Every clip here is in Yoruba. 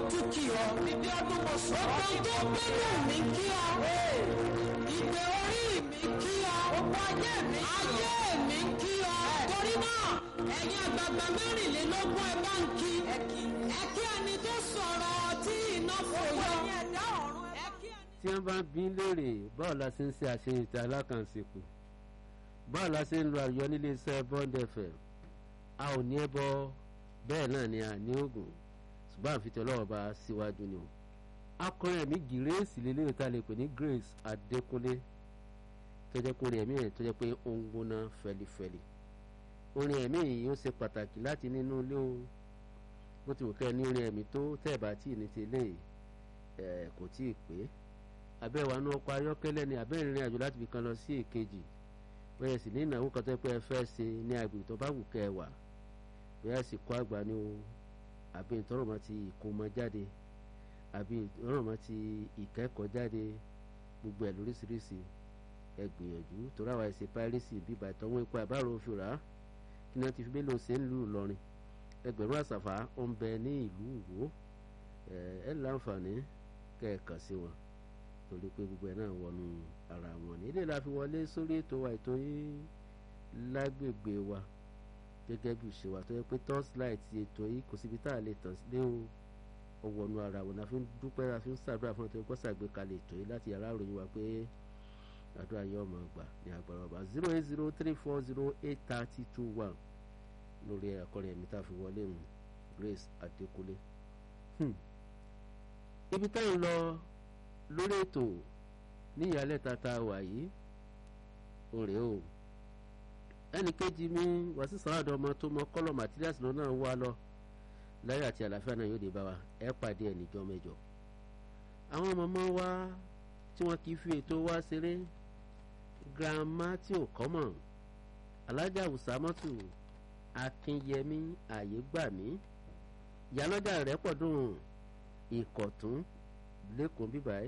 fojú kí ọ. Ìdí ọdún mo sọ ọ́ Gbogbo tó gbẹ́nu mi kí ọ. Ìgbé orí mi kí ọ. Gbogbo ayé mi kí ọ. Ayé mi kí ọ. Torí náà, ẹ̀yin àgbààgbà mẹ́rìnlélógún ẹ bá ń kí. Ẹ kí. Ẹ kí ẹni tó sọ̀rọ̀ tí iná Gbogbo fòyọ. ẹ̀yin ẹ̀dá ọ̀run ẹ Ẹ kí ẹni. tí wọ́n bá ń bí léèrè báwo la ṣe ń ṣe àṣeyìntì alákànṣepọ̀ báwo la ṣe ń lo àyọ nílé iṣẹ́ bond fm a ò ní ẹbọ bẹ́ẹ̀ náà ni a ní oògùn ṣùgbọ́n àfi tí ọlọ́wọ́ bá síwájú ni o akọrin ẹ̀mí gírèsì lélẹ́yìn tá a lè pè ní grace adékúnlé tó jẹ́ kó orin ẹ̀mí ẹ̀ tó jẹ́ pé ó ń gbóná fẹlifẹli orin ẹ̀mí yìí ó ṣe pàtàkì láti nínú ilé o bó ti wù kẹ́ ẹ ní orin ẹ̀mí tó tẹ̀ bá tí ì ní ti eléyìí ẹ̀ kò tí ì pé abẹ́wà ní ọkọ̀ ayọ́kẹ́lẹ́ ni abẹ́ ìrìn àjò láti fi kan lọ sí èkejì bẹ́ẹ̀ sì ní ìnáwó kan tó yẹ pé ẹ fẹ́ ṣe ní agbègbè tó bá wù kẹ́ ẹ wà bẹ́ẹ̀ sì kọ́ àgbà ni o àbí ìtọ́rọ̀mọ́ ti ìkómọ jáde àbí ìtọ́rọ̀mọ́ ti ìkẹ́kọ̀ọ́ jáde gbogbo ẹ̀ lóríṣiríṣi ẹ gbìyànjú torí àwa ẹ̀sìn pírẹ́sì bíbá ìtọ́wọ́ ipò àbárò òfin rà á kí ni wọ́n ti fi mélòó ṣe ń lù Ìlọrin ẹgbẹ̀rún àṣàfà ó ń bẹ ní ìlú Ìwó ẹ ẹ láǹfààní kẹ́ ẹ kàn sí wọn torí pé gbogbo ẹ̀ náà wọnú ara wọn ní ilé la fi wọlé sórí ètò wa ètò yìí lágbègbè wa gẹ́gẹ́ bí ìṣe wa tó yẹ pé torchlight ètò yìí kò síbi tá a lè tàn sílé o ó wọnú ara wọn la fi ń dúpẹ́ la fi ń ṣàdúrà fún ọtọ́ ìkọ́sà àgbékalẹ̀ ètò yìí láti yàrá ìròyìn wa pé àdúrà yìí ọmọ àgbà ní agbára ọba zero eight zero three four zero eight thirty two one lórí akọrin ẹ̀mí tá a fi wọlé mu Grace Adékúnlé Hmm. ibi tá ń lọ lórí ètò ní ìyálẹ̀ tata wà yìí òrè o ẹnì kejì mi wàásù sàràdọ ọmọ tó mọ kọlọ materials lọ náà wá lọ láyé àti àlàáfíà náà yóò dé bá wa ẹ pàdé ẹ níjọ́ mẹ́jọ àwọn mọmọ wa tí wọn kì í fi ètò wa ṣeré girama tí ò kọ́ mọ̀ alájà wùsàmọ́tù akínyẹmí àyégbàmí ìyálọ́jà rẹ̀ pọ̀ dùn ìkọ̀tún lẹ́kọ̀ọ́ bíbáyé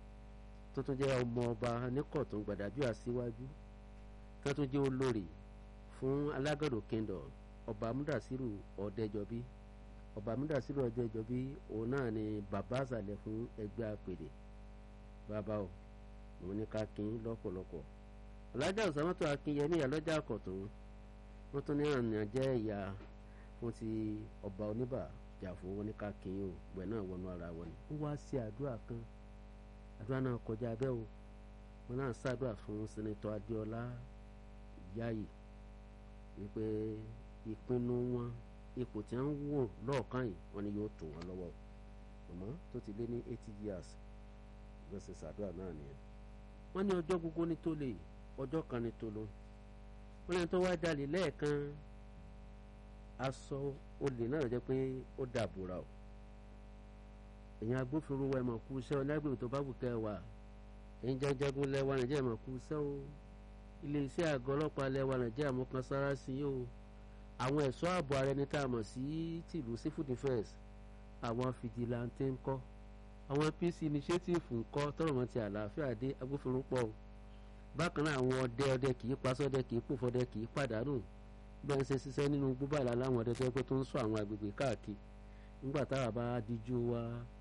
tó tún jẹ́ ọmọ ọba nìkọ̀tún gbàdájú àṣíwájú tó tún jẹ́ olórí fún alágàdo kingdom ọba amúdàsírù ọ̀dẹ́jọbí ọba amúdàsírù ọ̀dẹ́jọbí òun náà ni bàbá àṣàlẹ̀ fún ẹgbẹ́ àpèrè bàbá o òun ní ká kín lọ́pọ̀lọpọ̀ ọ̀làjà òsàmọ́tò akínyẹmí ìyálọ́jà àkọ̀tún wọ́n tún ní àná jẹ́ ìyá fún ti ọba oníbà jàfó wọn ní ká kín o gbẹ náà wọnú ara wọn ni wọ́n wá sí àdúrà kan àdúrà náà kọjá abẹ́ o wọn náà ṣàdúrà fún sẹ́nẹ́tọ̀ adéọlá yáyì wípé ìpinnu wọn ipò tí wọ́n ń wò lọ́ọ̀kan yìí wọ́n ní yóò tó wọn lọ́wọ́ àmọ́ tó ti lé ní eighty years gbèsè ṣàdúrà náà nìyẹn wọ́n ní ọjọ́ gbogbo ní tó lè ọjọ́ kan ní tó lọ wọ́n lẹ́yìn tó wá jalè lẹ́ẹ̀kan aṣọ olè náà jẹ́ pé ó dàbòrà o èyàn agbófinró wa ẹ̀ mọ̀ kú iṣẹ́ ọlágbèrè tó bá wù kẹ́ ẹ wà ẹ̀yin jajagun lẹ́wà nàìjíríà mọ̀ kú iṣẹ́ o iléeṣẹ́ àgọ́ ọlọ́pàá lẹ́wà nàìjíríà mọ̀ kan sára sí i o àwọn ẹ̀ṣọ́ ààbò ara ẹni tá a mọ̀ sí tìlú civil defence àwọn fìdílàntẹ́ ń kọ́ àwọn peace initiative ń kọ́ tọrọ mọ́ ti àlàáfíà dé agbófinró pọ̀ o bákan náà àwọn ọdẹ ọdẹ kì í pasọ́dẹ kì í pòfọdẹ kì í pàdánù bẹ́ẹ̀ ń ṣe ṣiṣẹ́ nínú gbúbàlà láwọn ọdẹ tó yẹ pé tó ń sọ àwọn agbègbè káàkiri nígbà táwa bá díjú wa